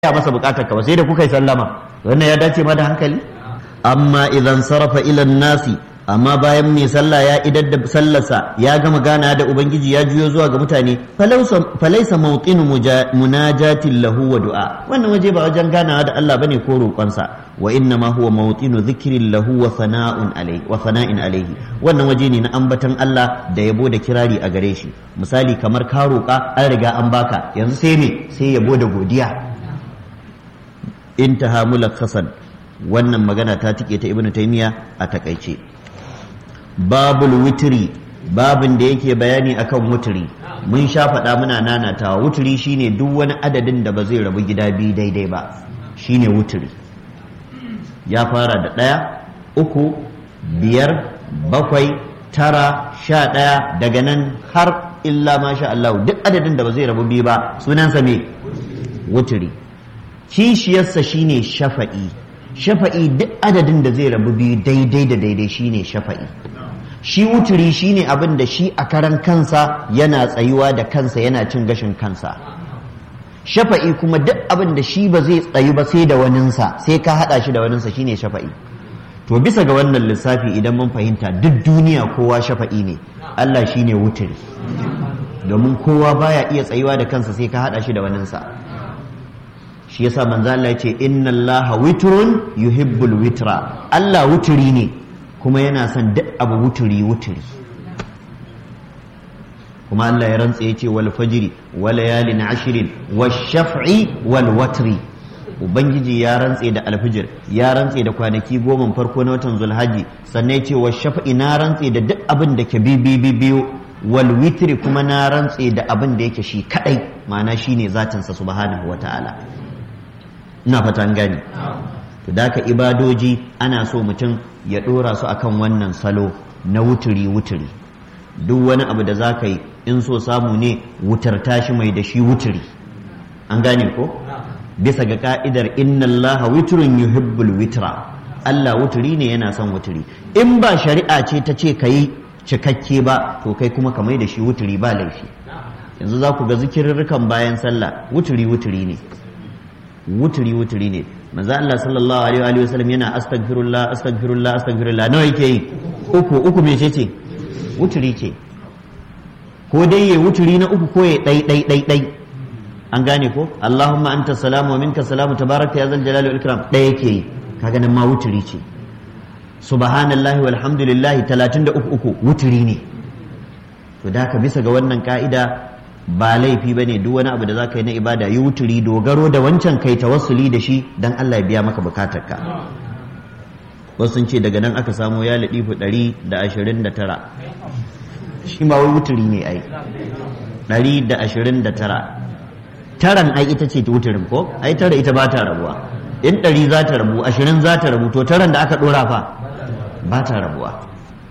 ya masa bukatar ka ba sai da kuka yi sallama wannan ya dace ma da hankali amma idan sarafa ilan nasi amma bayan mai sallah ya idar da sallarsa ya gama gana da ubangiji ya juyo zuwa ga mutane falaisa mawqinu munajatin lahu wa du'a wannan waje ba wajen ganawa da Allah bane ko roƙonsa wa inna ma huwa mawqinu dhikrin lahu wa sana'un alayhi wa sana'in alayhi wannan waje ne na ambatan Allah da yabo da kirari a gare shi misali kamar ka roƙa an riga an baka yanzu sai me sai yabo da godiya intaha mulakhasan wannan magana ta tike ta ibnu taymiya a takaice babul witri babin da yake bayani akan wuturi mun sha faɗa muna nanatawa wuturi shine duk wani adadin da ba zai rabu gida biyu daidai ba shine wuturi ya fara da ɗaya uku biyar bakwai tara sha ɗaya daga nan har illa masha Allah duk adadin da ba zai rabu biyu ba sunansa me wuturi kishiyarsa shine shafa'i shafa'i duk adadin da zai rabu biyu daidai da daidai shine shafa'i shi wuturi shine abin da shi a karan kansa yana tsayuwa da kansa yana cin gashin kansa shafa'i kuma duk abin da shi ba zai tsayu ba sai da waninsa sai ka hada shi da waninsa shine shafa'i to bisa ga wannan lissafi idan mun fahimta duk duniya kowa shafa'i ne Allah shine wuturi domin kowa baya iya tsayuwa da kansa sai ka hada shi da waninsa shi yasa manzo Allah yace inna Allaha witrun yuhibbul witra Allah wuturi ne kuma yana son duk abu wuturi wuturi kuma Allah ya rantsa yace wal fajri wal layalin ashrin wash shaf'i wal watri ubangiji ya rantse da alfijir ya rantse da kwanaki goma farko na watan zulhaji sannan yace wash shaf'i na rantse da duk abin da ke bi bi biyu wal witri kuma na rantse da abin da yake shi kadai ma'ana shine zatinsa subhanahu wataala ina fatan gani to da ka ibadoji ana so mutum ya ɗora su akan wannan salo na wuturi wuturi duk wani abu da za ka yi in so samu ne wutar tashi mai da shi wuturi an gane ko bisa ga ka'idar inna allaha witrun yuhibbul witra Allah wuturi ne yana son wuturi in ba shari'a ce ta ce ka yi cikakke ba to kai kuma ka mai da shi wuturi ba laifi yanzu za ku ga zikirarrukan bayan sallah wuturi wuturi ne wuturi wuturi ne manzo Allah sallallahu alaihi wa sallam yana astaghfirullah astaghfirullah astaghfirullah nawa yake yi uku uku me ce wuturi ce ko dai ya wuturi na uku ko ya dai dai dai dai an gane ko Allahumma anta salamu wa minka salamu tabaraka ya zal jalali wal ikram dai yake yi kaga nan ma wuturi ce subhanallahi walhamdulillah 33 uku wuturi ne to da ka bisa ga wannan ka'ida ba laifi ba ne duk wani abu da za ka yi na ibada yi wuturi dogaro da wancan kai tawassuli da shi don Allah ya biya maka bukatarka wasu sun ce daga nan aka samo ya laɗifu ɗari da ashirin da tara shi ma wai wuturi ne ai ɗari da ashirin da tara taran ai ita ce wuturin ko ai tara ita ba ta rabuwa in ɗari za ta rabu ashirin za ta rabu to taran da aka ɗora fa ba ta rabuwa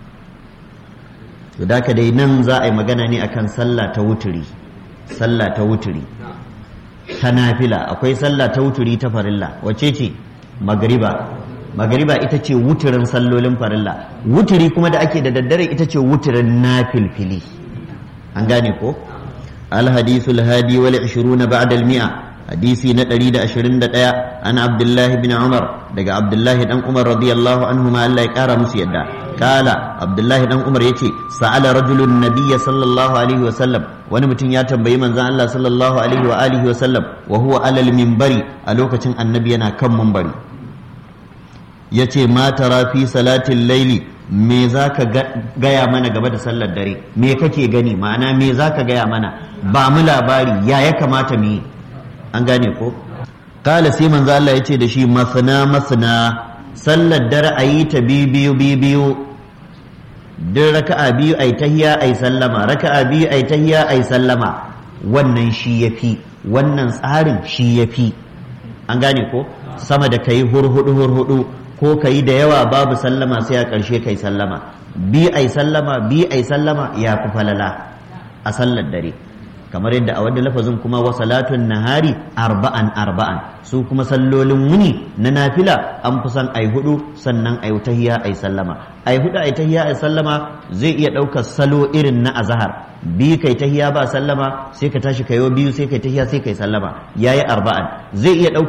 to da ka dai nan za a yi magana ne akan sallah ta wuturi sallah ta wuturi ta nafila akwai sallah ta wuturi ta farilla wace ce magariba magariba ita ce wuturin sallolin farilla wuturi kuma da ake da daddare ita ce wuturin nafilfili an gane ko alhadisul hadi wal 20 ba'da al mi'a hadisi na 121 an abdullahi bin umar daga abdullahi dan umar radiyallahu anhu ma Allah ya kara musu yadda kala abdullahi dan umar yace sa'ala rajulun nabiyya sallallahu alaihi wa sallam wani mutum ya tambayi manzon Allah sallallahu alaihi wa alihi wa sallam wa huwa alal minbari a lokacin annabi yana kan minbari yace ma tara fi salatin laili me zaka gaya mana game da sallar dare me kake gani ma'ana me zaka gaya mana ba mu labari ya ya kamata mu yi an gane ko kala sai manzo Allah yace da shi masna masna sallar dare ayi ta biyu biyu duk raka'a biyu ai tahiya ai sallama raka'a biyu ai tahiya ai sallama wannan shi yafi wannan tsarin shi yafi an gane ko sama da kai hurhudu hurhudu ko kai da yawa babu sallama sai a ƙarshe kai sallama bi ai sallama bi ai sallama ya fi falala a sallar dare kamar yadda a wadda lafazin kuma wa salatun nahari arba'an arba'an su kuma sallolin wuni na nafila an fi son ai hudu sannan ai tahiyya ai sallama ai hudu ai tahiyya ai sallama zai iya ɗaukar salo irin na azhar bi kai tahiyya ba sallama sai ka tashi kayo biyu sai kai tahiyya sai kai sallama yayi arba'an zai iya ɗaukar